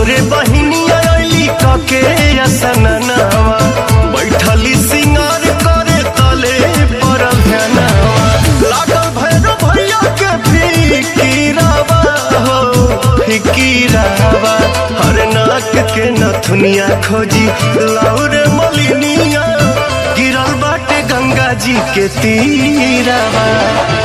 तोरे बहिनिया अली कके असननावा बैठली सिंगार करे तले परल ध्यानवा लागल भैरव भैया के फिकीरावा हो फिकीरावा हर नाक के नथुनिया खोजी लाउरे मलिनिया गिरल बाटे गंगा जी के तीरावा